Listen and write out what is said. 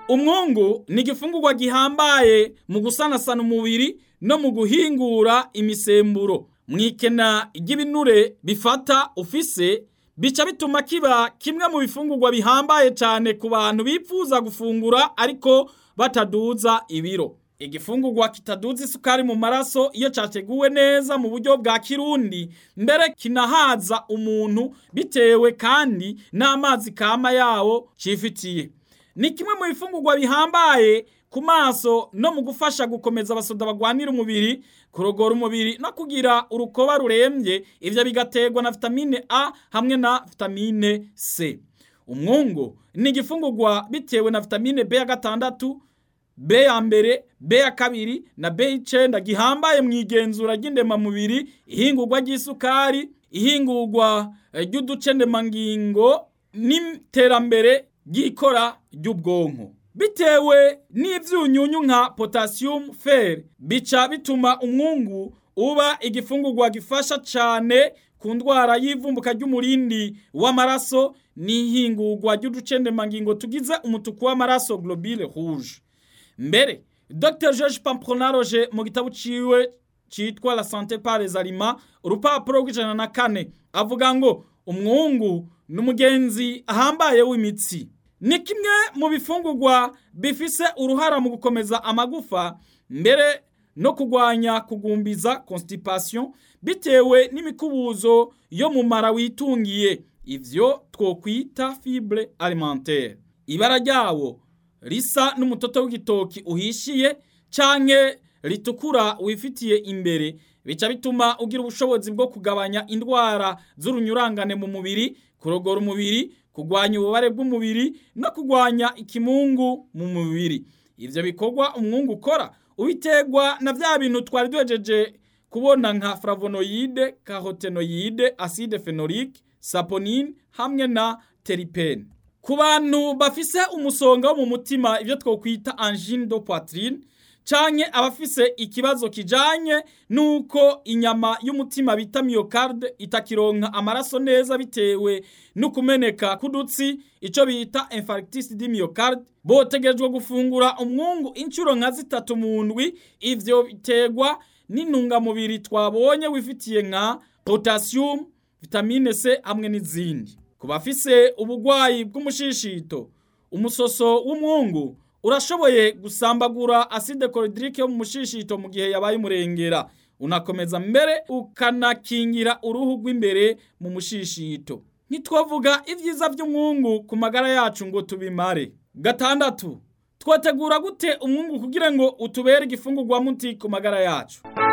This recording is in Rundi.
umwungu ni igifungurwa gihambaye mu gusanasana umubiri no mu guhingura imisemburo mu ikena ry'ibinure bifata ufise bica bituma kiba kimwe mu bifungurwa bihambaye cyane ku bantu bifuza gufungura ariko bataduza ibiro igifungurwa kitaduza isukari mu maraso iyo cyateguwe neza mu buryo bwa kirundi mbere kinahaza umuntu bitewe kandi n'amazi kama yawo cifitiye ni kimwe mu bifungurwa bihambaye ku maso no mu gufasha gukomeza abasoda bagwanira umubiri kurogora umubiri no kugira urukoba rurembye ivyo bigaterwa na vitamine A hamwe na vitamine C umwungu ni igifungurwa bitewe na vitamine B ya gatandatu B ya mbere B ya kabiri na B y'icenda gihambaye mu igenzura ry'indemamubiri ihingurwa ry'isukari ihingurwa ry'uducendemangingo n'iterambere ry'ikora ry'ubwonko bitewe n'ivyunyunyu nka potassium fer bica bituma umwungu uba igifungurwa gifasha cane ku ndwara y'ivumbuka ry'umurindi w'amaraso n'ihingurwa ry'uducendemangingo tugize umutuku w'amaraso globule rouge mbere dr george pampronaroge mu gitabo ciwe citwa la santé par les aliments urupapuro rw'ijana na kane avuga ngo umwungu ni umugenzi ahambaye w'imitsi ni kimwe mu bifungurwa bifise uruhara mu gukomeza amagufa mbere no kugwanya kugumbiza constipation bitewe n'imikubuzo yo mu mara witungiye ivyo twokwita fibre alimentaire ibara ryawo risa n'umutoto w'igitoki uhishiye canke ritukura wifitiye imbere bica bituma ugira ubushobozi bwo kugabanya indwara z'urunyurangane mu mubiri kurogora umubiri kugwanya ububare bw'umubiri no kugwanya ikimungu mu mubiri ivyo bikorwa umwungu ukora ubiterwa na vya bintu twari duhejeje kubona nka flavonoide carotenoide acide phenolique saponine hamwe na teripene ku bantu bafise umusonga wo mu mutima ivyo twokwita angine de poitrine canke abafise ikibazo kijanye nuko inyama y'umutima bita myocarde itakironka amaraso neza bitewe n'ukumeneka k'udutsi ico bita infarctus du myocarde botegerejwe gufungura umwungu incuro nka zitatu mu ndwi ivyo biterwa n'intungamubiri twabonye wifitiye nka potassium vitamine C hamwe n'izindi ku bafise ubugwayi bw'umushishito umusoso w'umwungu urashoboye gusambagura acide chlorhydrique yo mu mushishito mu gihe yabaye umurengera unakomeza mbere ukanakingira uruhu rw'imbere mu mushishito ntitwavuga ibyiza by'umwungu ku magara yacu ngo tubimare gatandatu twategura gute umwungu kugira ngo utubere igifungurwa muti ku magara yacu